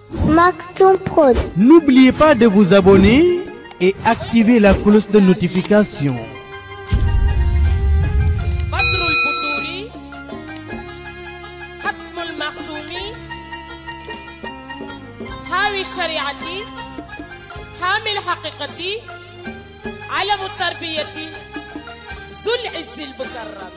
Maktoum Prod. N'oubliez pas de vous abonner et activer la cloche de notification. بدر البدور ختم المختوم حاوي الشريعة حامي الحقيقة علم التربية ذو العز المكرم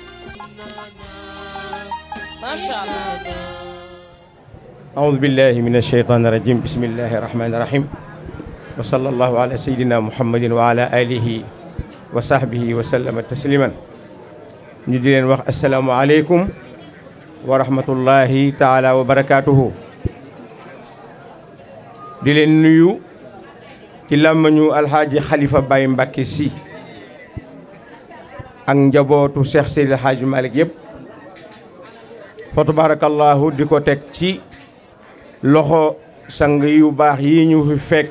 ما شاء الله أعوذ بالله من الشيطان الرجيم بسم الله الرحمن الرحيم وصلى الله على سيدنا محمد وعلى آله وصحبه وسلم تسليما ñu di leen wax asalaamualeykum wa rahmatullahi taala wa barakaatuhu di leen nuyu ci làmmañu alxaaji xalifa Baye Mbàkke si ak njabootu Cheikh Seydi Alxaaji Malick yëpp fa tabarakallahu di ko teg ci loxo sang yu baax yi ñu fi fekk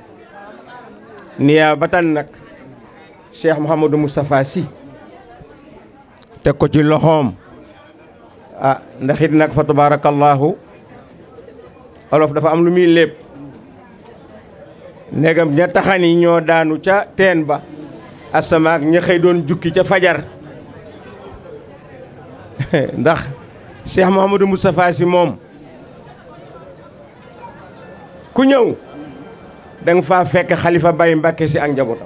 niyaabatan nag Cheikh Mouhamadou Moustapha Sy teg ko ci loxoom ah ndax it nag fa tabarakallahu olof dafa am lu muy lépp negam ña taxani ñoo daanu ca teen ba asamaak ña xëy doon jukki ca fajar ndax Cheikh Mouhamadou Moustapha Sy moom ku ñëw da nga faa fekk xalifa Baye Mbàkke si ak njabootam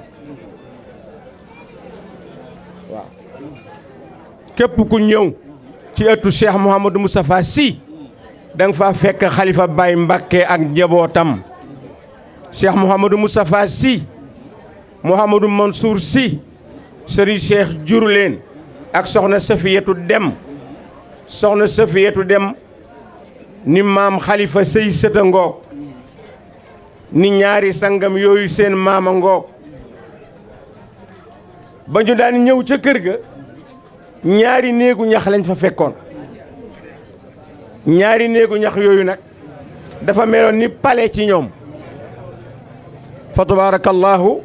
waaw képp ku ñëw ci ëttu Cheikh Mouhamadou Moustapha Sy da nga faa fekk xalifa Baye Mbàkke ak njabootam Cheikh Mouhamadou Moustapha Sy Mouhamadou Mansour Sy Serigne Cheikh juru leen ak soxna Safiyatu Dem soxna Safiyatu Dem ni maam xalifa sëy sëta ngoog ni ñaari sangam yooyu seen maama ngoog ba ñu daan ñëw ca kër ga ñaari néegu ñax lañ fa fekkoon ñaari néegu ñax yooyu nag dafa meloon ni pale ci ñoom fa tabarakallahu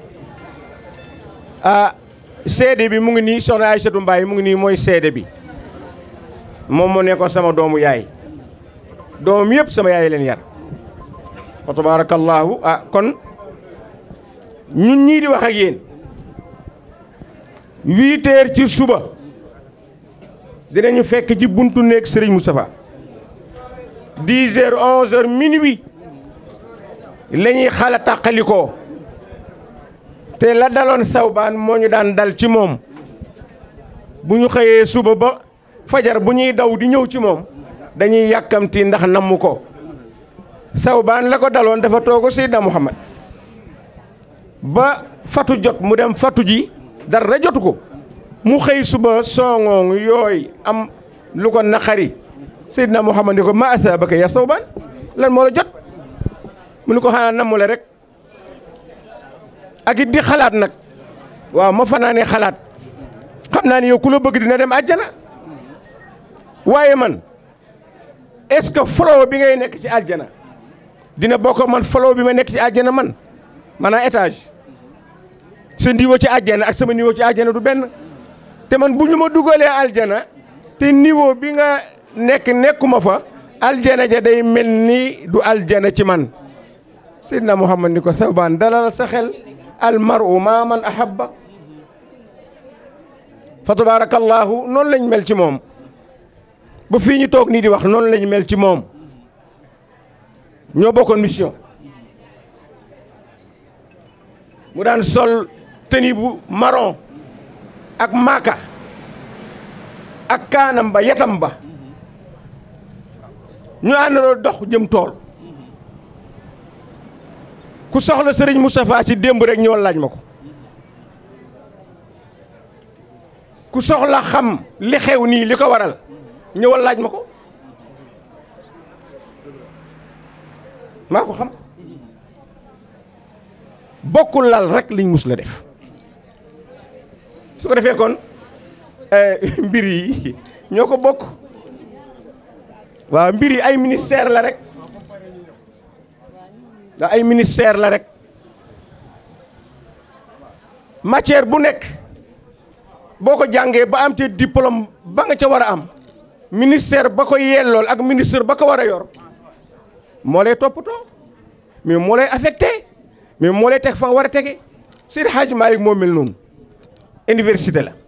ah seede bi mu ngi nii soxna Aysatu Mbaay mu ngi nii mooy seede bi moom moo nekkoon sama doomu yaay doomam yëpp sama yaay leen yar fa tabarakallahu ah kon ñun ñii di wax ak yéen huit heures ci suba dinañu fekk ci buntu néeg Serigne Moustapha dix heures onze heures minuit la ñuy xala tàqalikoo te la daloon sawbaan moo ñu daan dal ci moom bu ñu xëyee suba ba fajar bu ñuy daw di ñëw ci moom dañuy yàkkamti ndax namm ko sawbaan la ko daloon dafa toogu Seydina Muhammad ba fatu jot mu dem fatu ji dara jotu ko mu xëy suba songoong yooy am lu ko naqari Seydina Muhammad ni ko ma asaabaka ya sawbaan lan moo la jot mu ni ko xanaa namm la rek ak it di xalaat nag waaw ma fanaanee xalaat xam naa ni yow ku la bëgg dina dem àjjana waaye man est-ce que flow bi ngay nekk ci àjjana dina bokk man flow bi ma nekk ci àjjana man maanaam étage sa niveau ci àjjana ak sama niveau ci àjjana du benn te man bu ñu ma dugalee aljana te niveau bi nga nekk nekkuma fa aljana ja day mel ni du aljana ci man Seydina Muhammad ni ko Sawbaan dalal sa xel almaru maa man ahabba fa tabarakallahu noonu lañ mel ci moom ba fii ñu toog nii di wax noonu lañ mel ci moom ñoo bokkoon mission mu daan sol tenue bu marron ak maaka ak kaanam ba yatam ba ñu àndandoo dox jëm tool ku soxla sëriñ Moustapha Sy démb rek ñëwal laaj ma ko ku soxla xam li xew nii li ko waral ñëwal laaj ma ko maa ko xam bokkul lal rek liñ mus la def su ko defee kon mbir yi ñoo ko bokk waaw mbir yi ay ministère la rek da ay ministère la rek matière bu nekk boo ko jàngee ba am te diplôme ba nga ca war a am ministère ba ko yellool ak ministre ba ko war a yor moo lay toppatoo mais moo lay affecté mais moo lay teg fa nga war a tege Seydi Hadji Malick moo mel noonu université la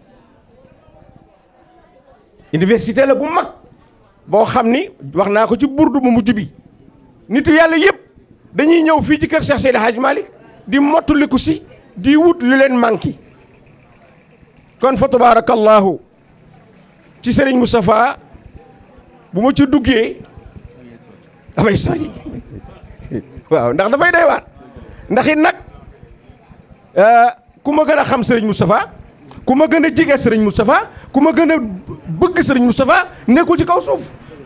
université la bu mag boo xam ni wax naa ko ci burdu bu mujj bi nitu yàlla yëpp dañuy ñëw fii ci kër Cheikh Seydi Hadji Malick di mottaliku si di wut lu leen manqué kon fa tabarakallahu ci Serigne Moustapha bu ma ci duggee dafay sori waaw ndax dafay doy waat ndax it nag ku ma gën a xam Serigne Moustapha ku ma gën a jige Serigne Moustapha ku ma gën a bëgg Serigne Moustapha nekkul ci kaw suuf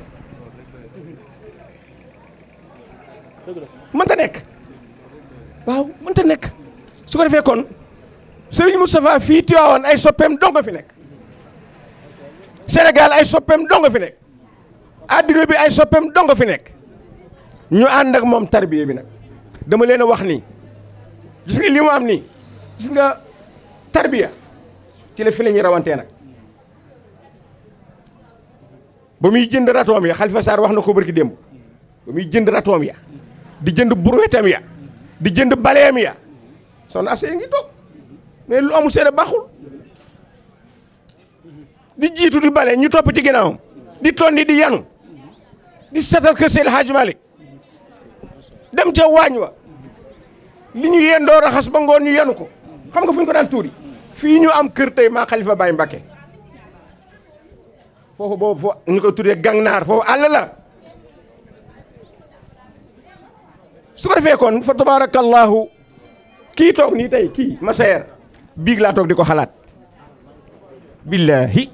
mënta nekk waaw mënta nekk su ko defee kon Serigne Moustapha fii Tiwaawan ay soppeem dong fi nekk Sénégal ay soppeem dong fi nekk adduna bi ay soppeem dong fi nekk ñu ànd ak moom tarbiye bi nag dama leen a wax nii gis nga li mu am nii gis nga tarbiya ci la fi la ñuy rawantee nag ba muy jënd ratoom ya Xalifa Sarr wax na ko barki démb ba muy jënd ratoom ya di jënd buruwetam ya di jënd baleem ya soxna Assa ngi toog mais lu amul seede baaxul di jiitu di bale ñu topp ci ginnaawam di tonni di yanu di setal kër Seydi Hadji Malick dem ca waañ wa li ñu yendoo raxas ba ngoon ñu yanu ko xam nga fu ñu ko daan tuuri fii ñu am kër tey maa Xalifa Baye Mbacké foofu boobu foo ñu ko tuddee gangnaar foofu àll la su ko defee kon fa tabarakallahu kii toog nii tey kii Massaer biig laa toog di ko xalaat billahi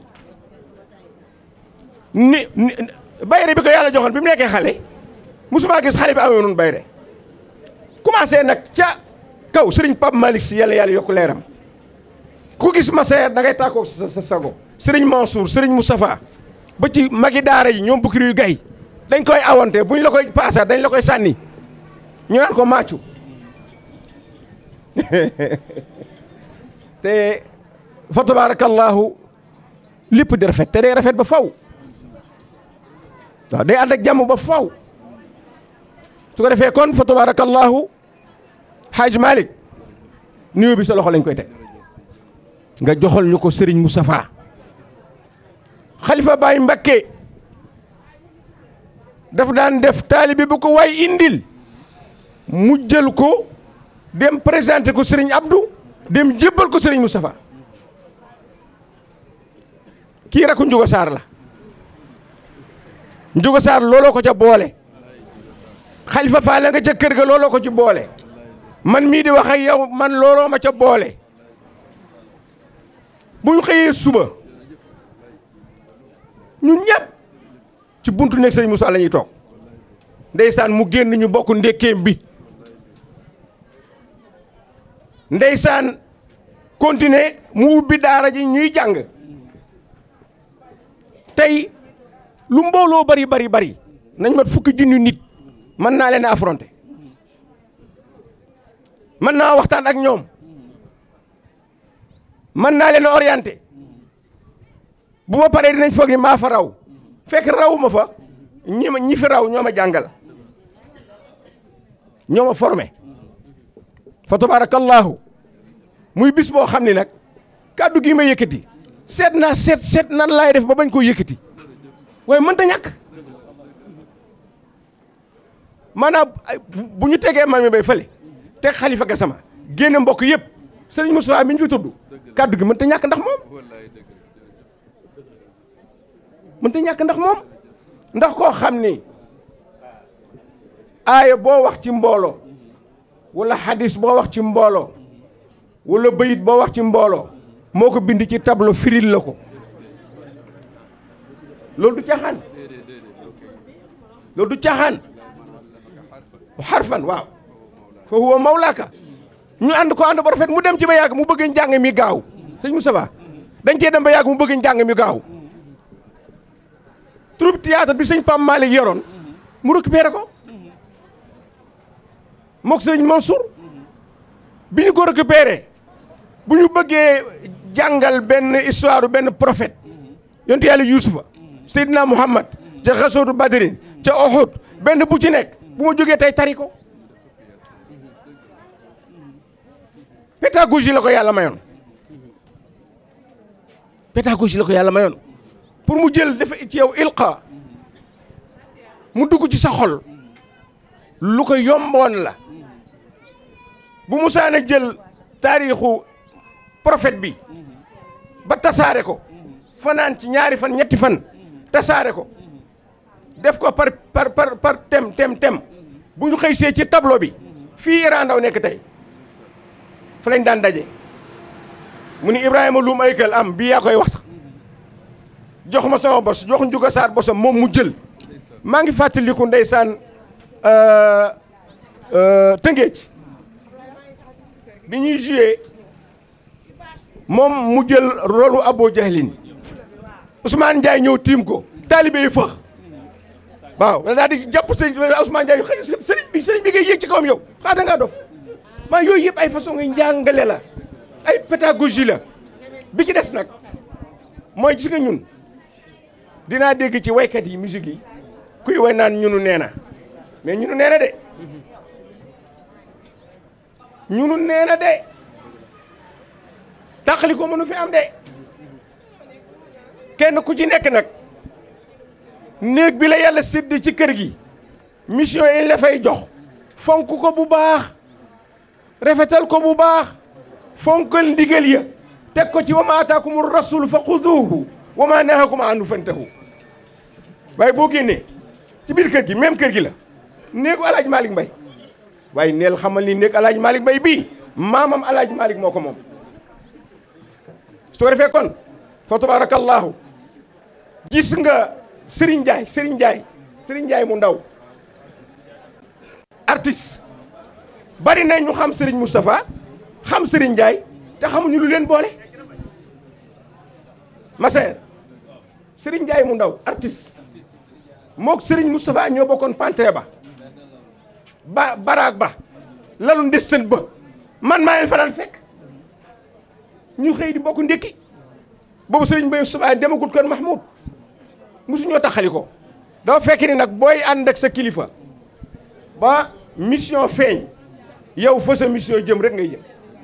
ni ni bayre bi ko yàlla joxoon bi mu nekkee xale musuma gis xale bi amee noonu bayre commencé nag ca kaw sëriñ Pape Malick si yàlla yàlla yokk leeram ku gis Massaer da ngay tàkkoog sa sa sago sëriñ Mansour sëriñ Moustapha ba ci magi daara yi ñoom bukki yu gay dañ koy awante bu ñu la koy paasa dañ la koy sànni ñu naan ko màccu te fa tabarakallahu lépp di rafet te day rafet ba faw waaw day ànd ak jàmm ba faw su ko defee kon fa tabarakallahu Hadj Malick nuyu bi sa loxo lañ koy teg nga joxal ñu ko Serigne Moustapha Khalifa Baye Mbacké daf daan def taalibe bu ko waay indil mu jël ko dem présenté ko Serigne Abdou dem jébbal ko Serigne Moustapha kii rakku Njuga Saar la Njuga Saar looloo ko ca boole Khalifa Fall nga ca kër ga looloo ko ci boole man mii di wax ak yow man looloo ma ca boole bu ñu xëyee suba ñun ñëpp ci buntu nekk Serigne Moussa la ñuy toog ndeysaan mu génn ñu bokk ndékkeem bi ndeysaan continuer mu ubbi daara ji ñuy jàng tey lu mbooloo bari bari bari nañ mat fukki junni nit mën naa leen a affronter mën naa waxtaan ak ñoom mën naa leen a orienter bu ma paree dinañ foog ni maa fa raw fekk raw ma fa ñi ma ñi fi raw ñoo ma jàngal ñoo ma formé fa tabarakallahu muy bis boo xam ni nag kàddu gi ma yëkkati seet naa seet seet nan laay def ba bañ koo yëkkati waaye mënta ñàkk maanaam bu ñu tegee Mami Bay fële teg Khalifa Gassama génne mbokk yëpp Serigne Moustapha mi ñu fi tudd kàddu gi mënta ñàkk ndax moom mënta ñàkk ndax moom ndax koo xam ni aaya boo wax ci mbooloo wala hadis boo wax ci mbooloo wala bayit boo wax ci mbooloo moo ko bind ci tableau firil la ko loolu du caaxaan loolu du caaxaan xarfan waaw fa huwa mawlaaka ñu ànd ko ànd ba rafet mu dem ci ba yàgg mu bëgg njàng mi gaaw sëñ Moustapha dañ cee dem ba yàgg mu bëgg njàng mi gaaw troupe théâtre bi sëñ Pam Malick yoroon mu récupéré ko mook sëñ Mansour bi ñu ko récupéré bu ñu bëggee jàngal benn histoire benn prophète yonte yàlla Yuusufa Seydina Muhammad ca xasootu Badrin ca Uhud benn bu ci nekk bu ma jógee tey tari ko pédagogie la ko yàlla mayoon pédagogie la ko yàlla mayoon pour mu jël dafa ci yow ilqa mu dugg ci sa xol lu ko yomboon la bu musaana jël taarixu prophète bi ba tasaare ko fanaan ci ñaari fan ñetti fan tasaare ko def ko par par par par tem tem tem bu ñu xëy see ci tableau bi fii Iran Ndaw nekk tey fa lañ daan daje mu ni Ibrahima Loum Aykal am bii yaa koy wax jox ma sama bos jox Njuga Saar bosam moom mu jël maa ngi fàttaliku ndeysaan Tëngéej bi ñuy joué moom mu jël rolu Abo Jahlin Ousmane Ndiaye ñëw tiim ko taalibe yi fëx waaw daal di jàpp sëriñ Ousmane Ndiaye xëy sëriñ bi sëriñ bi ngay yéeg ci kawam yow xaa da ngaa dof maa yooyu yëpp ay façon nga njàngale la ay pédagogie la bi ci des nag mooy gis nga ñun dinaa dégg ci waykat yi musique yi kuy way naan ñunu nee na mais ñunu nee na de ñunu nee na de tàqali ko mënu fi am de kenn ku ci nekk nag néeg bi la yàlla sédd ci kër gi mission yi la fay jox fonk ko bu baax rafetal ko bu baax fonkal ndigal ya teg ko ci wa ma ataakum rasul fa xuduuhu wa ma nahakum anhu fantahu waaye boo génnee ci biir kër gi même kër gi la néegu alaaj Malick Mbay waaye neel xamal ni néeg alaaj Malick Mbay bii maamam alaaj Malick moo ko moom su ko defee kon fa tabarakallahu gis nga Serigne Ndiaye Serigne Ndiaye Serigne Ndiaye mu ndaw artiste bari na ñu xam Serigne Moustapha xam Serigne Ndiaye te xamuñu lu leen boole Massaer Serigne Ndiaye mu ndaw artiste mook Serigne Moustapha ñoo bokkoon pantre ba ba baraag ba lalu ndesten ba man maa leen fa daan fekk ñu xëy di bokk ndékki boobu Serigne Mbaye Moustapha demagut kër Mahmoud musu ñoo taxali ko dafa fekk ni nag booy ànd ak sa kilifa ba mission feeñ yow fa sa mission jëm rek ngay jëm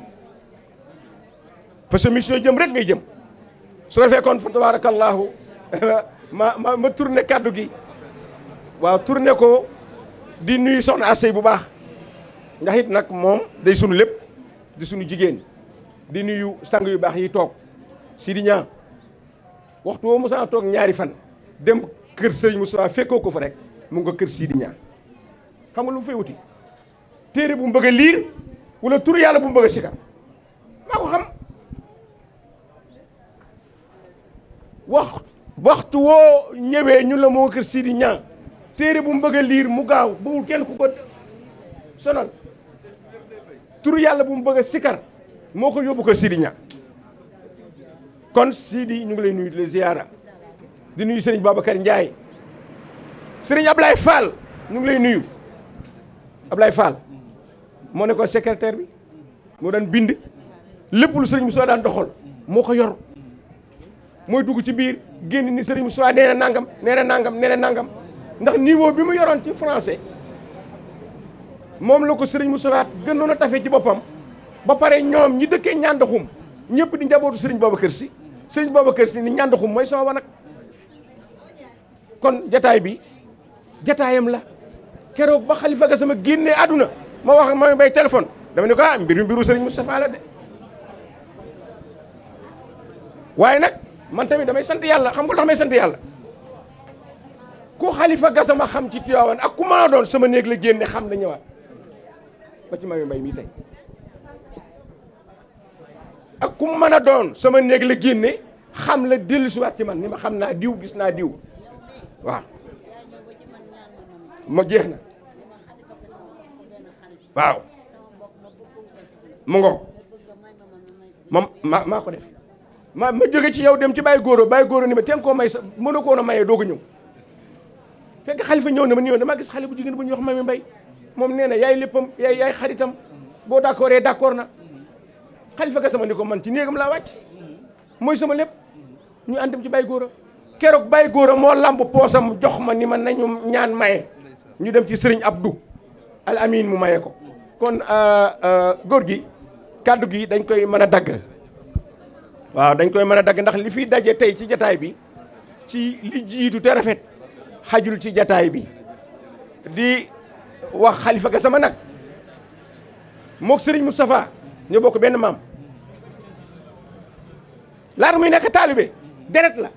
fa sa mission jëm rek ngay jëm su ko defee kon fa tabarakallahu ma ma ma tourné kaddu gi waaw tourné ko di nuyu soxna Asey bu baax ndax it nag moom day sunu lépp di sunu jigéen di nuyu sang yu baax yi toog Sidi Ñaa waxtu woo Moussa toog ñaari fan dem kër sëñ Moussa fekkoo ko fa rek mu nga kër Sidi Ñaa xam nga lu mu fay wuti téere bu mu bëgg a liir wala tur yàlla bu mu bëgg a sikar maa ko xam wax waxtu woo ñëwee ñu la moo kër Sidi Ñaa téere bu mu bëgg a liir mu gaaw bëggul kenn ku ko sonal tur yàlla bu mu bëgg a sikar moo ko yóbbu kër Sidi Ñaa kon Sidi ñu ngi lay nuyu di la ziyaara di nuyu Serigne Babacar Ndiaye Serigne Ablaye Fall ñu ngi lay nuyu Ablaye Fall moo nekkoon secrétaire bi moo daan bind lépp lu Serigne Moussa daan doxal moo ko yor mooy dugg ci biir génn ni Serigne Moussa nee na nangam nee na nangam nee na nangam ndax niveau bi mu yoroon ci français moom la ko Serigne Moussa gënoon a tafe ci boppam ba pare ñoom ñi dëkkee ñàndaxum ñëpp di njabootu Serigne Babacar Sy Serigne Babacar Sy ni ñàndaxum mooy sama wanag kon jataay bi jataayam la keroog ba xalifa ga sama génnee àdduna ma wax ma bay téléphone dama ne ko ah mbir mi mbiru Serigne Moustapha la de waaye nag man tamit damay sant yàlla xam nga tax may sant yàlla ku xalifa ga sama xam ci Tiwaawan ak ku mën a doon sama néeg la génne xam la ñëwaat ba ci mami mbay mii tey ak ku mën a doon sama néeg la génne xam la dellusiwaat ci man ni ma xam naa diw gis naa diw waaw ma jeex na waaw mu ngoog ma ma maa ko def ma ma jóge ci yow dem ci bàyyi góoro bàyyi góoro ni ma teen koo may sa mën a koon a mayee doog a ñëw fekk xalifa ñëw na ma ni yoon damaa gis xale bu jigéen bu ñuy wax mami mbay moom nee na yaay léppam yaay yaay xaritam boo d'accord ee d'accord na xalifa ga sama ni ko man ci néegam laa wàcc mooy sama lépp ñu ànd dem ci bàyyi góora keroog bàyyi góora moo lamb poosam jox ma ni ma nañu ñaan maye ñu dem ci sëriñ Abdou al amin mu maye ko kon góor gi kàddu gi dañ koy mën a dagg waaw dañ koy mën a dagg ndax li fiy daje tey ci jataay bi ci li jiitu te rafet xajul ci jataay bi di wax xalifa ga sama nag mook sëriñ Moustapha ñoo bokk benn maam laata muy nekk taalibe deret la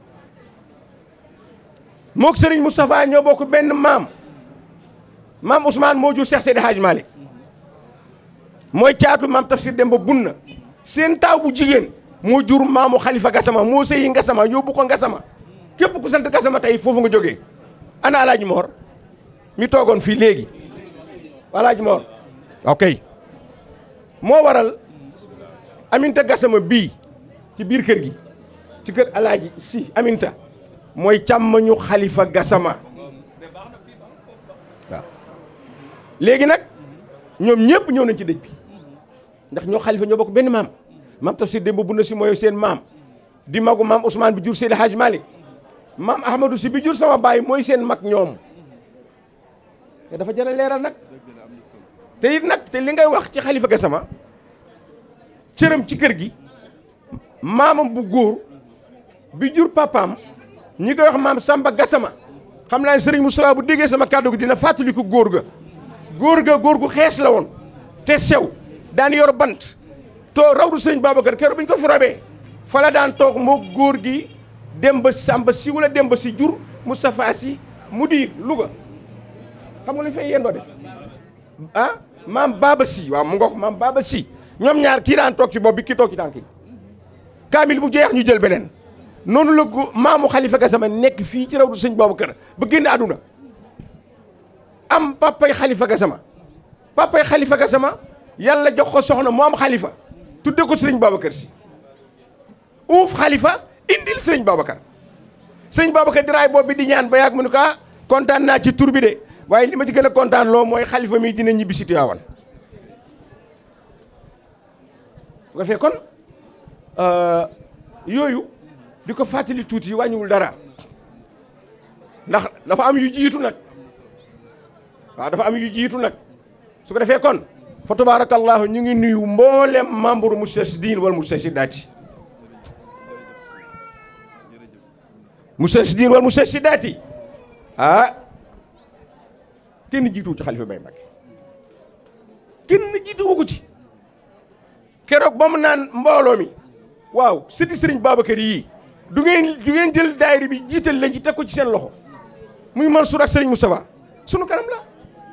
mook sëriñ Moustapha ñoo bokk benn maam maam Ousmane moo jur Cheikh Seydi Hadj Malick mooy caatu maam Tafsir Demba Bunna seen taaw bu jigéen moo jur maamu Khalifa Gassama moo sëyi Gassama yóbbu ko Gassama képp ku sant Gassama tey foofu nga jógee ana Alaaji Moor mi toogoon fii léegi Alaaji Moor ok moo waral Aminta Gassama bii ci biir kër gi ci kër Alaaji si Aminta mooy càmmañu Khalifa Gassama waaw léegi nag ñoom ñëpp ñëw nañ ci dëj bi ndax ñoo xalifa ñoo bokk benn maam maam Tafsir Demba Bunna si mooy seen maam di magu maam Ousmane bi jur Seydi Hadj Malick maam Ahmadou si bi jur sama baay mooy seen mag ñoom te dafa jëla leeral nag te it nag te li ngay wax ci xalifa Gassama cëram ci kër gi maamam bu góor bi jur papaam ñi koy wax maam Samba Gassama xam naa ne Serigne Moustapha bu déggee sama kàddu gi dina fàttaliku góor ga góor ga góor gu xees la woon te sew daan yor bant too rawdu sëñ Babacar keroog bi ñu ko fi robee fa la daan toog moo góor gi dem ba Samba si wala dem ba si jur Moustapha si mu diir Louga xam nga lu ñu fay yendoo def ah maam Baba si waaw mu ngoog maam Baba si ñoom ñaar kii daan toog ci bopp bi kii toog ci tànk yi kaamil bu jeex ñu jël beneen noonu la gu maamu Khalifa Gassama nekk fii ci rawdu sëñ Babacar ba génn àdduna am papay Khalifa Gassama papay Khalifa Gassama yàlla jox ko soxna mu am Khalifa tudde ko sëriñ Babacar si uuf Khalifa indil sëriñ Babacar sëriñ Babacar diraay boobu bi di ñaan ba yàgg mu ne ko ah kontaan naa ci tur bi de waaye li ma ci gën a kontaan loo mooy Khalifa mi dina ñibbi si Tiwaawan bu ko defee kon yooyu di ko fàttali tuuti wàññiwul dara ndax dafa am yu jiitu nag waaw dafa am yu jiitu nag su ko defee kon fa tabarakallahu ñu ngi nuyu mboolem membre Moustarchidine wala Moustarchidaty Moustarchidine wala Moustarchidaty ah kenn jiituwu ci Khalifa Baye Mbacké kenn jiituwu ko ci keroog ba mu naan mbooloo mi waaw sëti sëriñ Babacar yii du ngeen du ngeen jël daayira bi jiital leen ci teg ko ci seen loxo muy Mansour ak sëriñ Moustapha sunu kanam la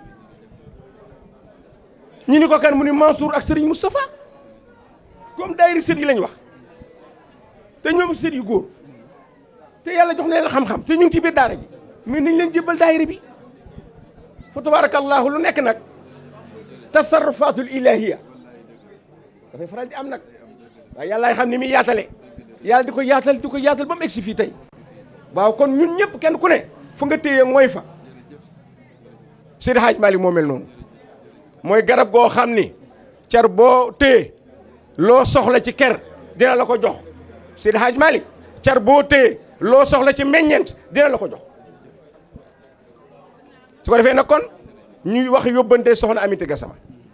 ñu ni ko kan mu ni Mansour ak sëriñ Moustapha comme daayira sët yi lañ wax te ñoom sët yu góor te yàlla jox na leen xam-xam te ñu ngi ci biir daara ji mais nañ leen jébbal daayira bi fa tabarakallahu lu nekk nag tasarrufatul ilahiya dafay faral di am nag waaye yàllaay xam ni muy yaatale yàlla di ko yaatal di ko yaatal ba mu egsi fii tey waaw kon ñun ñëpp kenn ku ne fu nga téye mooy fa Seydi Hadj Malick moo mel noonu mooy garab goo xam ni car boo téye loo soxla ci ker dina la ko jox Seydi Hadj Malick car boo téye loo soxla ci meññeent dina la ko jox su ko defee nag kon ñuy wax yóbbante soxna Aminata Gassama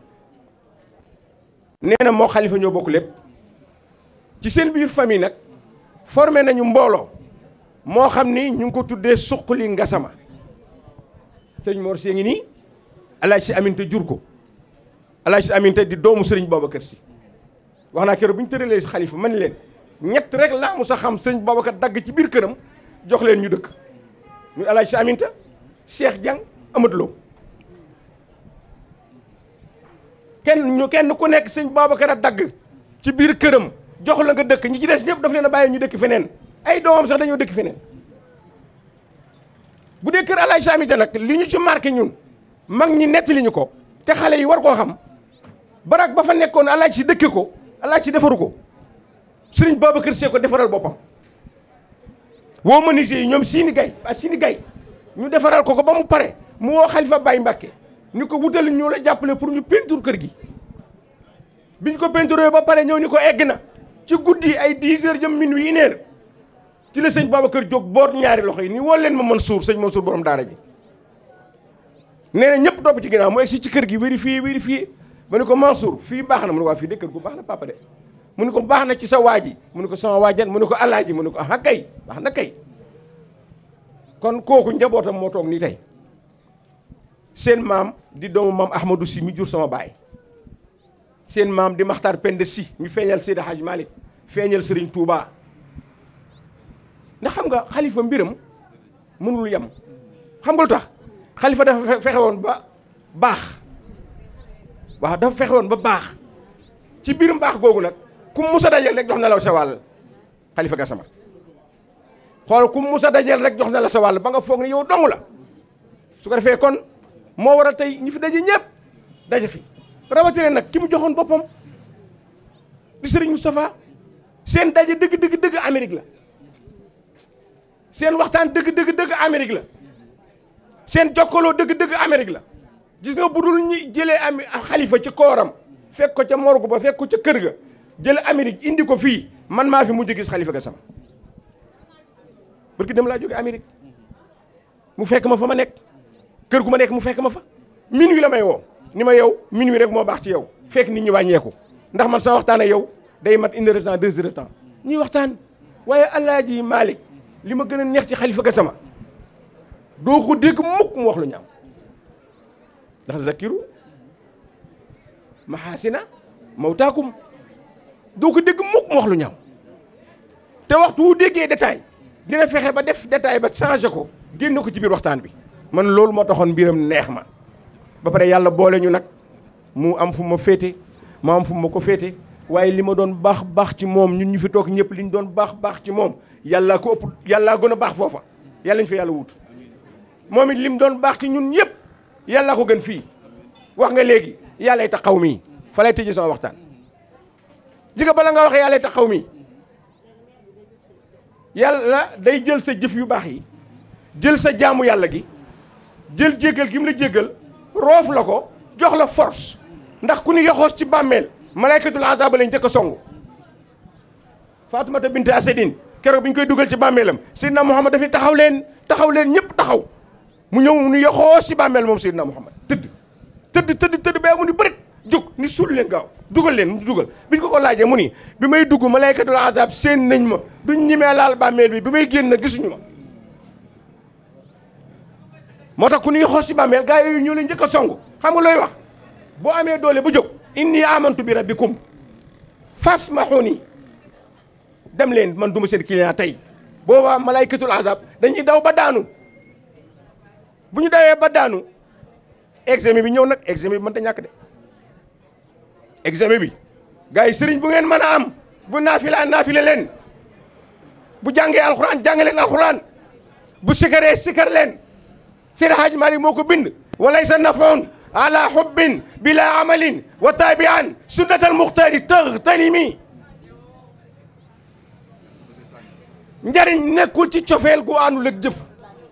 nee na moo xalifa ñoo bokk lépp ci seen biir famille nag formé nañu mbooloo moo xam ni ñu ngi ko tuddee suqali Gassama sëñ Mor Sy ngi nii alaaj si Aminta jur ko alaaj si Aminta di doomu sëriñ Babacar si wax naa keroog bu ñu tëralee si xalifa man leen ñett rek laa mu sa xam sëriñ Babacar dagg ci biir këram jox leen ñu dëkk ñu alaaj si Aminta Cheikh Diang Amadou Lo kenn ñu kenn ku nekk sëñ Babacar a dagg ci biir këram jox la nga dëkk ñi ci des ñëpp daf leen a bàyyi ñu dëkk feneen ay doomam sax dañoo dëkk feneen bu dee kër alaaj Samita nag li ñu ci marqué ñun mag ñi nettali ñu ko te xale yi war koo xam barak ba fa nekkoon alaaj si dëkke ko alaaj si defaru ko sëriñ Babacar see ko defaral boppam woo menuisier yi ñoom siini gay waa siini gay ñu defaral ko ko ba mu pare mu woo Xalifa Baye Mbacké ni ko wutal ñu la jàppale pour ñu peinture kër gi biñ ko peinturé ba pare ñëw ni ko egg na ci guddi ay 10 heures jëm minuit une heure ci la sëñ Babacar jóg boot ñaari loxo yi ni woo leen ma Mansour sëñ Mansour borom daara ji nee na ñëpp topp ci ginnaaw mu egsi ci kër gi vérifié vérifié mu ne ko Mansour fii baax na mu ne ko waa fii de kër gu baax na papa de mu ne ko baax na ci sa waa ji mu ne ko sama waajan mu ne ko alaaji mu ne ko ah kay baax na kay kon kooku njabootam moo toog nii tey seen maam di doomu maam Ahmadou si mi jur sama baay seen maam di Maxtaar Penda si mi feeñal Seydi Hadj Malick feeñal Serigne Touba ndax xam nga xalifa mbiram mënul yem xam nga lu tax xalifa dafa fexe woon ba baax waaw dafa fexe woon ba baax ci biir mbaax googu nag ku mus a dajeel rek jox na la sa wàll xalifa Gassama xool ku mus a dajeel rek jox na la sa wàll ba nga foog ne yow dong la su ko defee kon moo waral tey ñi fi daje ñëpp daje fi rawatina nag ki mu joxoon boppam di Serigne Moustapha seen daje dëgg dëgg dëgg Amérique la seen waxtaan dëgg dëgg dëgg Amérique la seen jokkaloo dëgg dëgg Amérique la gis nga bu dul ñi jëlee am xalifa ci kooram fekk ko ca morgue ba fekk ko ca kër ga jële Amérique indi ko fii man maa fi mujj gis xalifa Gassama parce que dem laa jóge Amérique mu fekk ma fa ma nekk kër gu ma nekk mu fekk ma fa minuit la may woo ni ma yow minuit rek moo baax ci yow fekk nit ñi wàññeeku ndax man sama waxtaan ak yow day mat une heure de temps deux heures de temps ñuy waxtaan waaye Alaaji Malick li ma gën a neex ci xalifa Gassama doo ko dégg mukk mu wax lu ñaaw ndax zakiru maxaasina mawtaakum doo ko dégg mukk mu wax lu ñaaw te waxtu wu déggee détail dina fexe ba def détail ba changé ko génne ko ci biir waxtaan bi man loolu moo taxoon mbiram neex ma ba pare yàlla boole ñu nag mu am fu ma féete ma am fu ma ko féete waaye li ma doon baax baax ci moom ñun ñu fi toog ñëpp li ñu doon baax baax ci moom yàllaa ko ëpp yàllaa gën a baax foofa yàlla ñu fa yàlla wut moom it lim doon baax ci ñun ñëpp yàllaa ko gën fii wax nga léegi yàllay taxaw mii fa lay tëjee sama waxtaan ji nga bala nga waxee yàllay taxaw mii yàlla day jël sa jëf yu baax yi jël sa jaamu yàlla gi jël jéggal gi mu la jéggal roof la ko jox la force ndax ku ñu yoxoos ci bàmmeel malaykatul azaba lañ njëkk a songu Faatumata bint Asadin keroog bi ñu koy dugal ci bàmmeelam Seydina Muhammad daf ni taxaw leen taxaw leen ñëpp taxaw mu ñëw mu ñu yoxoos ci bàmmeel moom Seydina Muhammad tëdd tëdd tëdd tëdd ba mu ni bërit jóg ni suul leen gaaw dugal leen mu dugal bi ñu ko ko laajee mu ni bi may dugg malaykatul azab seen nañ ma duñ ñimee laal bàmmeel bi bi may génn gisuñu ma moo tax ku ñuy xoos ci bàmmeel gaa yooyu ñoo leen njëkk a song xam nga looy wax boo amee doole ba jóg inni amantu bi rabbikum fasmahuni dem leen man duma seen client tey boobaa malaykatul azab dañuy daw ba daanu bu ñu dawee ba daanu examen bi ñëw nag examen bi mënta ñàkk de examen bi gars yi sëriñ bu ngeen mën a am bu naafila naafile leen bu jàngee alxuraan jàng leen alxuraan bu sikaree sikar leen Seydi Hadji Malick moo ko bind walaysa nafoon ala hubbin bila amalin wa tabian sunnatal muxtaari tëgtanimi njariñ nekkul ci cofeel gu àndul ak jëf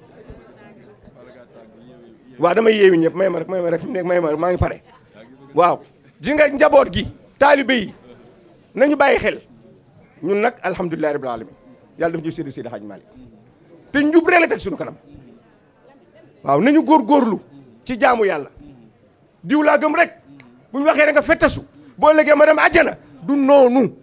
waaw damay yeewi ñëpp may ma rek may ma rek nekk may ma maa ngi pare waaw ji nga njaboot gi taalibe yi nañu bàyyi xel ñun nag alhamdulilahi rabbil alamin yàlla daf ñu séddi Seydi Hadji Malick te njub rek la teg suñu kanam waaw nañu góorgóorlu ci jaamu yàlla diw laa gëm rek bu ñu waxee rek nga fettasu boo léegee ma dem àjjana du noonu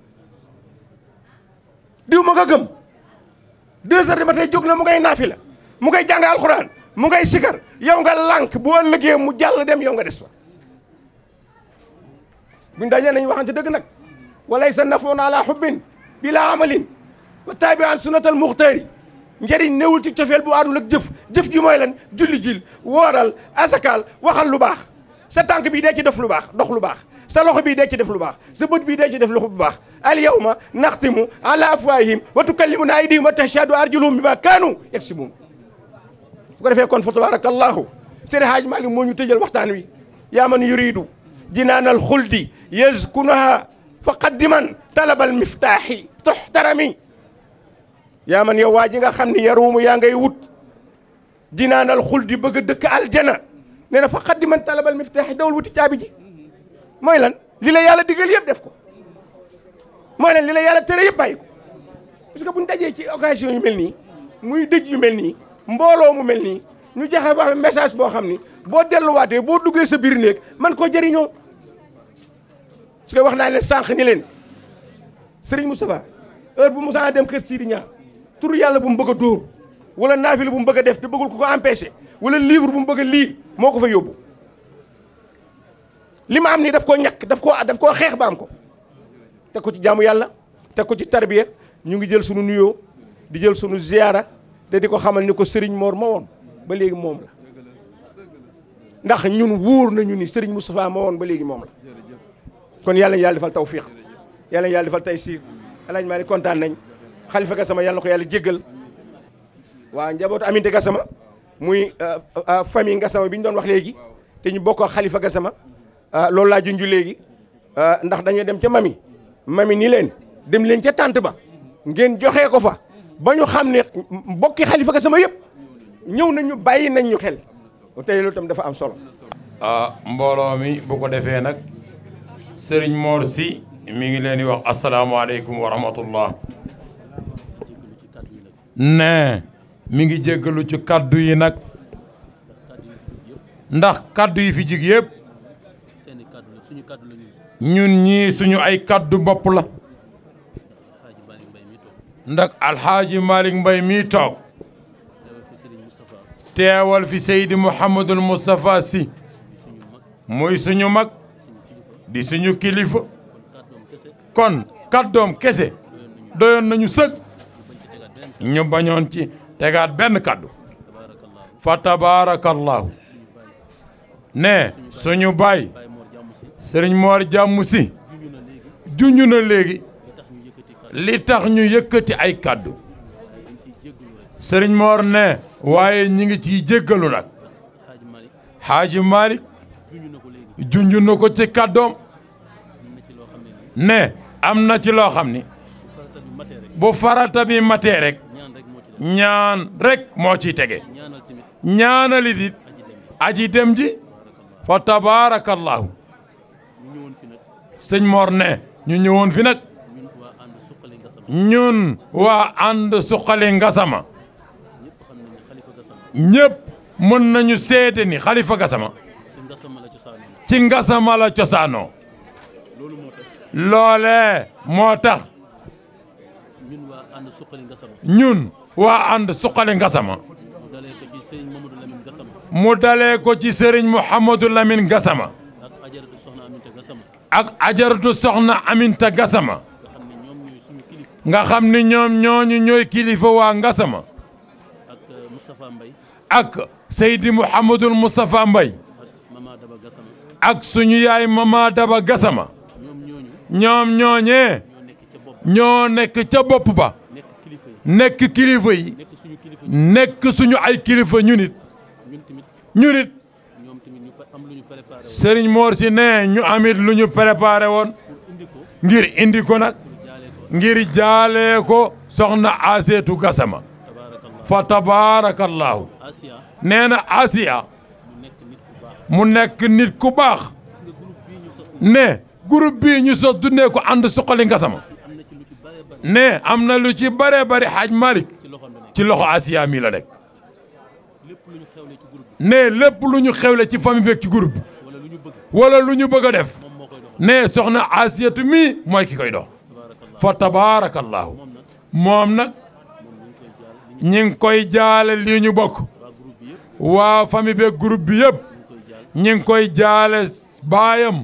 diw ma nga gëm deux heures du matin jóg na mu ngay naafi la mu ngay jàng alxuraan mu ngay sikar yow nga lànk bu ëllëgee mu jàll dem yow nga des fa buñ dajee nañu waxante dëgg nag walay sa nafoon ala xubbin bila amalin wa taabi an sunnatal muxtaari njëriñ newul ci cofeel bu àndul ak jëf jëf ji mooy lan julli jil wooral asakaal waxal lu baax sa tànk bii dee ci def lu baax dox lu baax sa loxo bii dee ci def lu baax sa bët bii dee ci def lu baax al yawma naxtimu ala afwahihim wa tukallimuna aydihim wa tashhadu arjuluhum bima kaanu yaksibuun su ko defee kon fa tabarakallahu Seydi Hadji Malick moo ñu tëjal waxtaan wi yaa man yuridu jinaanal xuldi yazkunaha fa qaddiman talabal miftaaxi tuxtarami yaa man yow waa ji nga xam ni yaruumu yaa ngay wut jinaanal xuldi bëgg a dëkk aljana nee na fa qaddiman talabal miftaaxi dawul wuti caabi ji mooy lan li la yàlla digal yëpp def ko mooy lan li la yàlla tere yëpp bàyyi ko parce que bu ñu dajee ci occasion yu mel nii muy dëj yu mel nii mbooloo mu mel nii ñu joxe wax message boo xam ni boo delluwaatee boo duggee sa biir néeg man koo jëriñoo su ko wax naa leen sànq ni leen Serigne Moustapha heure bu Moussa dem kër Sidi Ñaa tur yàlla bu mu bëgg a dóor wala naafila bu mu bëgg a def te bëggul ku ko empêché wala livre bu mu bëgg a lii moo ko fa yóbbu li ma am nii daf koo ñàkk daf koo daf koo xeex ba am ko teg ko ci jaamu yàlla teg ko ci tarbiya ñu ngi jël sunu nuyoo di jël sunu ziyaara te di ko xamal ni ko Serigne Mor ma woon ba léegi moom la ndax ñun wóor nañu ni Serigne Moustapha ma woon ba léegi moom la kon yàlla na yàlla defal tawfiq yàlla na yàlla defal taysiir alaaj maa ni kontaan nañ xalifa Gassama yàlla na ko yàlla jéggal waa njabootu Aminte Gassama muy famille Gassama bi ñu doon wax léegi te ñu bokk ak xalifa Gassama loolu laa junju léegi ndax dañoo dem ca mami mami ni leen dem leen ca tànt ba ngeen joxee ko fa ba ñu xam ne mbokki xalifa Gassama yëpp ñëw nañu bàyyi nañ ñu xel tey loolu tam dafa am solo ah mbooloo mi bu ko defee nag sëriñ Mor si mi ngi leen di wax asalaamaaleykum wa rahmatullah ne mi ngi jéggalu ci kaddu yi nag ndax kaddu yi fi jig yëpp seeni kàddu la suñu kàddu la ñun ñun ñii suñu ay kaddu bopp la Alaaji Malick Mbaye mi toog ndax alxaaji Malick Mbaye mii toog teewal fi Serigne Moustapha teewal fi Seydi Mouhamadul Moustapha si suñu mag muy suñu mag suñu kilifa di suñu kilifa kon kàddoom kese kon kaddoom kese doyoon nañu sëg ñu bañ ci tegaat beneen ñu bañoon ci tegaat benn kàddu kaddu tabaarakallaahu fa tabaarakallahu ne suñu baay Baye Mor jàmm si sëriñ Moor jàmm si juñu na léegi junj na léegi li tax ñu yëkkati kàddu li tax ñu yëkkati ay kaddu dañ ciy jéggalu rek sëriñ Moor ne waaye ñi ngi ciy jéggalu nag Xaaji Malick xaaji Malick juñu na ko léegi junj na ko ci kaddoom am na ci loo xam ne nii ne am na ci loo xam ni bu farata bi matee rek bu farata bi matee rek ñaan rek moo ci des ñaan rek moo ciy tege ñaanal tamit ñaanalit it aji dem aji dem ji fa tabaarakallahu ñu ñëwoon fi nag sëñ Mor ne ñu ñëwoon fi nag ñun waa ànd suqali Gassama ñun waa ànd suqali Gassama ñëpp xam nañ ne xalifa Gassama ñëpp mën nañu seede ni xalifa Gassama ci Gassama la cosaanoo ci Gassama la cosaanoo loolu moo tax loolee moo tax ñun waa ànd suqali Gassama ñun waa ànd suqali Gassama mu dalee ko ci Serigne Mamadou Lamine Gassama mu dalee ko ci sëriñ Mouhamadou Lamine Gassama ak ajaratu soxna Aminta Gassama ak ajaratu soxna Aminta Gassama nga xam ne ñoom ñooy nga xam ni ñoom ñooñu suñu kilifa ñooy kilifa waa Gassama ak euh, Moustapha Mbaye ak Seydi Mouhamadul Moustapha Mbay ak Mama Daba Gassama ak suñu yaay Mama Daba Gassama ñoom ñooñu ñoom ñooñee ñoo nekk ca bopp ñoo nekk ca bopp ba nekk kilifa yi nekk kilifa yi nekk suñu kilifa yi nekk suñu ay kilifa ñu nit ñun tamit ñu nit ñoom tamit ñu pa- am lu ñu préparé woon sëriñ Mor si ne ñu amit lu ñu préparé woon pour indi ko ngir indi ko nag jaale ko ngir jaalee ko soxna Aseetu Gassama tabaarakallah fa tabaarakallaahu Asia nee na Asiya mu nekk nit ku baax mu nekk nit ku baax gis nga groupe bii ñu sos ne groupe bii ñu sos dundee ko ànd suqali Gassama am na ci lu ci bare bare ne am na lu ci bare bari xaaj Malick ci loxoom bi nekk ci loxo Asiya mi la nekk lépp lu ñu xewle ci groupe bi ne lépp lu ñu xewle ci famille beeg ci groupe bi wala lu ñu bëgg wala lu ñu bëgg a def moom moo koy doxal ne soxna Asiyatu mi mooy ki koy dox tabaarakallah fa tabaarakallaahu moom nag moom nag moom ñu ngi koy jaal li ñu ñi ngi koy jaale lii ñu bokk waa groupe bi yëpp waa famille beeg groupe bi yëpp ñu ngi koy jaal ñi ngi koy jaale baayam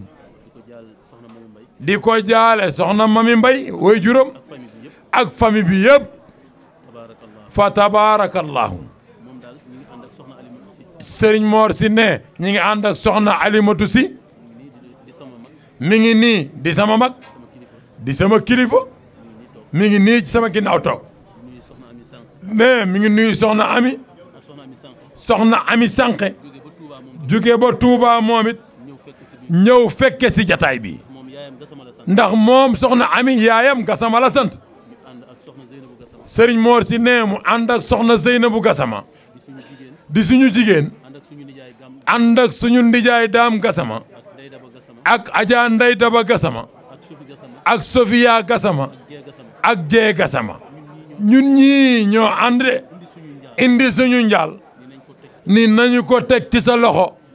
di ko jaal soxna di ko jaale soxna Mami Mamu Mbay Mbay way juróom ak famille bi yëpp ak famille bi yëpp tabaarakallah fa tabaarakallaahu moom daal ñu ngi ànd ak soxna Alimatu Si sëriñ Mor si ne ñi ngi ànd ak soxna Alimatu si nii di di sama mag mi ngi nii di sama mag sama kilifa di sama kilifa mi ngi nii ci sama ginnaaw toog nuyu soxna Ami Sànq ne mi ngi nuyu soxna Ami ak soxna Ami Sànq soxna Ami Sànqe jóge ba Touba moom jóge ba Touba moom it ñëw fekk si bi ñëw fekke si jataay bi moom yaayam Gassama la sant ndax moom soxna Ami yaayam Gassama la sant ñu ànd ak soxna Zeynabu Gassama sëriñ Mor si ne mu ànd ak soxna Zeynabu Gassama di suñu jigéen di suñu jigéen ànd ak suñu nijaay gam ànd ak suñu ndijaay daam Gassama ak Ndey Daba Gassama ak Adja Ndey Daba Gassama ak Sufi Gassama ak Sofia Gassama Jee Gassama ak Jee Gassama ñun ñii ñoo ànd de indi suñu njaal indi suñu njaal ni nañ ko teg ni nañu ko teg ci sa loxo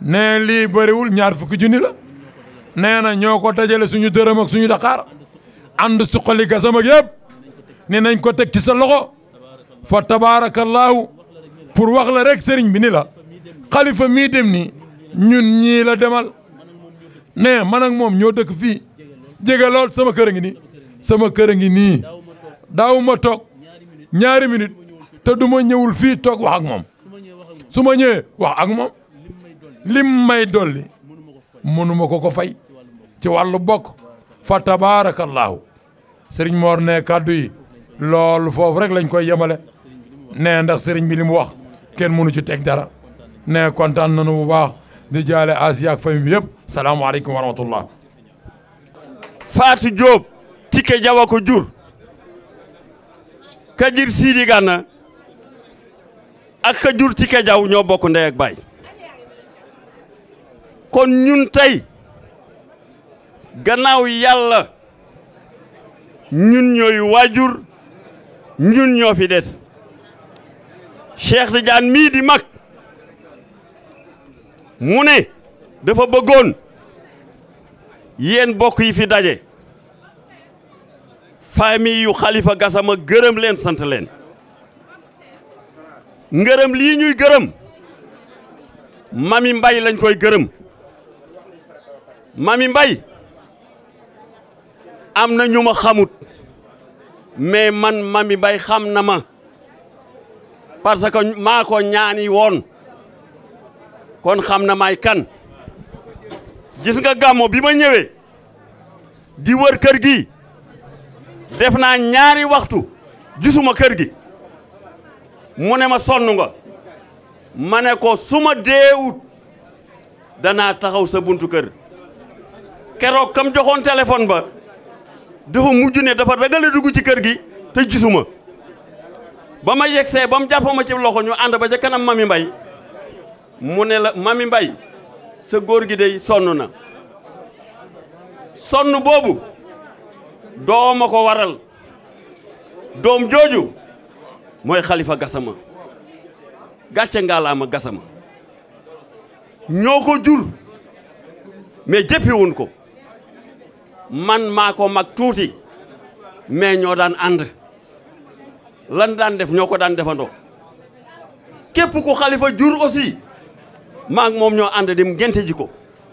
nee lii bëriwul ñaar fukki junni la nee na ñoo ko dajale suñu dërëm ak suñu daqaar ànd suqali gasam ak yëpp ne nañ ko teg ci sa loxo fa tabaarakallaahu pour wax la rek sëriñ bi ni la xalifa mii dem ni ñun ñii la demal ne man ak moom ñoo dëkk fii jege lool sama kër a ngi nii sama kër a ngi nii daaw ma toog ñaari minute te du ma ñëwul fii toog wax ak moom su ma ñëwee wax ak moom lim may dolli mënuma ko ko fay ci wàllu bokk fa tabaarakallaahu sëriñ Mor ne kàddu yi loolu foofu rek lañ koy yemale ne ndax sëriñ bi li mu wax kenn mënu ci teg dara ne kontaan nañu bu baax di jaale Asiya ak famille bi yëpp salaamaaleykum wa rahmatullah Fatou Diop Tike Jawa ko jur ka jir Sidi Gana ak ka jur Tike Jaw ñoo bokk ndey ak baay kon ñun tey gannaaw yàlla ñun ñooy waajur ñun ñoo fi des Cheikh Tidiane mii di mag mu ne dafa bëggoon yéen bokk yi fi daje famille yu Khalifa Gassama gërëm leen sant leen ngërëm lii ñuy gërëm mami mbay lañ koy gërëm mami mbay am na ñu ma xamut mais man mami mbay xam na ma parce que maa ko ñaani woon kon xam na may kan gis nga gàmmo bi ma ñëwee di wër kër gi def naa ñaari waxtu gisuma kër gi mu ne ma sonn nga ma ne ko su ma deewut danaa taxaw sa buntu kër keroog kam joxoon téléphone ba dafa mujj ne dafa ragale dugg ci kër gi te gisuma ba ma yegsee ba mu jàpp ma ci loxo ñu ànd ba ca kanam mami mbay mu ne la mami mbay sa góor gi dey sonn na sonn boobu dooma ko waral doom jooju mooy Khalifa Gassama gàcce ngaalaama Gassama ñoo ko jur mais jëppiwun ko man maa ko mag tuuti mais ñoo daan ànd lan daan def ñoo ko daan defandoo képp ku Khalifa jur aussi maa ngi moom ñoo ànd dem ngente ji ko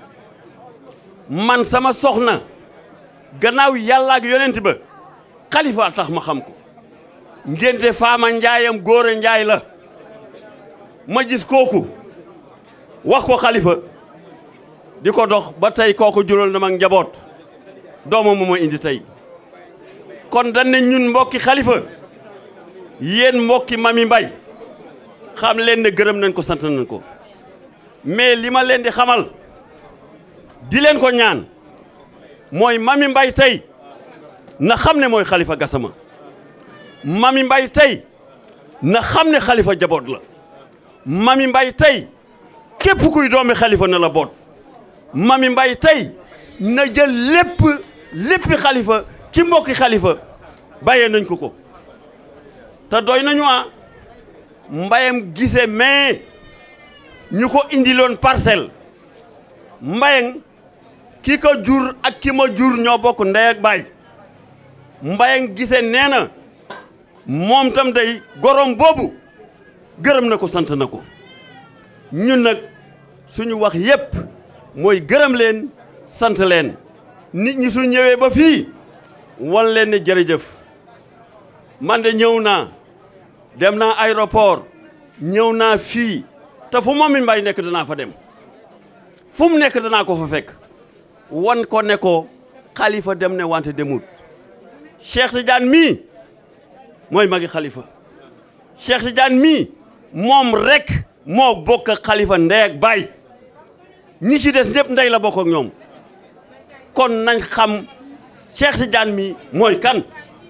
man sama soxna gannaaw yàlla ak yonent ba Khalifa tax ma xam ko ngente faama njaayam góore njaay la ma gis kooku wax ko Khalifa di ko dox ba tey kooku jural na mag njaboot doomam moo ma indi tey kon dañ ne ñun mbokki Khalifa yéen mbokki mami mbay xam leen ne gërëm nañ ko sant nañ ko mais li ma leen di xamal di leen ko ñaan mooy mami mbay tey na xam ne mooy Khalifa Gassama mami mbay tey na xam ne Khalifa jaboot la mami mbay tey képp kuy doomi Khalifa na la boot mami mbay tey na jël lépp léppi Khalifa ci mbokki Khalifa bàyyee nañ ko ko te doy nañu ah mbayam gise mais ñu ko indiloon parcelle mbayang ki ko jur ak ki ma jur ñoo bokk ndey ak baay mbayang gise nee na moom tam day gorom boobu gërëm na ko sant na ko ñun nag suñu wax yépp mooy gërëm leen sant leen nit ñi su ñëwee ba fii wan leen ne jërëjëf man de ñëw naa dem naa aéroport ñëw naa fii te fu Mami Mbaye nekk danaa fa dem fu mu nekk danaa ko fa fekk wan ko ne ko Khalifa dem ne wante demut Cheikh Tidiane mii mooy magi Khalifa Cheikh Tidiane mii moom rek moo bokk ak Khalifa ndey ak baay ñi ci des ñëpp ndey la bokk ak ñoom kon nañ xam Cheikh Tidiane mii mooy kan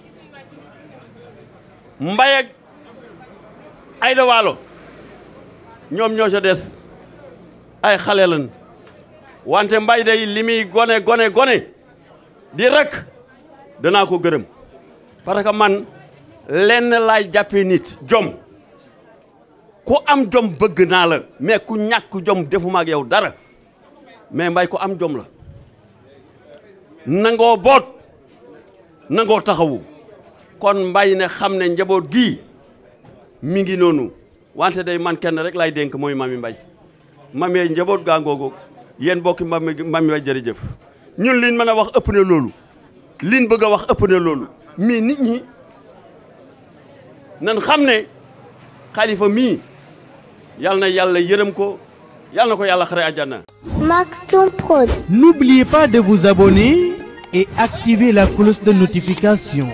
Mbaye ak Aïda Waalo ñoom ñoo ca des ay xale lan wante mbay day li muy gone gone gone di rek danaa ko gërëm parce que man lenn laay jàppee nit jom ku am jom bëgg naa la mais ku ñàkk jom defuma ak yow dara mais mbay ku am jom la nangoo boot nangoo taxawu kon mbay ne xam ne njaboot gii mi ngi noonu wante day man kenn rek lay dénk mooy mami mbay mami njaboot gaa ngoogu yéen bokki mami mami mbay jërëjëf ñun liñ mën a wax ëpp na loolu liñ bëgg a wax ëpp na loolu mais nit ñi nan xam ne xalifa mii yal na yàlla yërëm ko yal na ko yàlla xare àjjana Maktoum Prod. N'oubliez pas de vous abonner et activer la cloche de notification.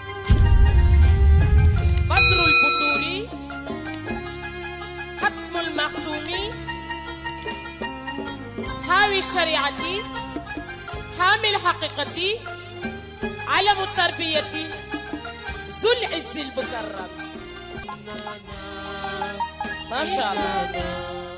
بدر البدور ختم المختوم حاوي الشريعة حامي الحقيقة علم التربية ذو العز المكرم ما شاء الله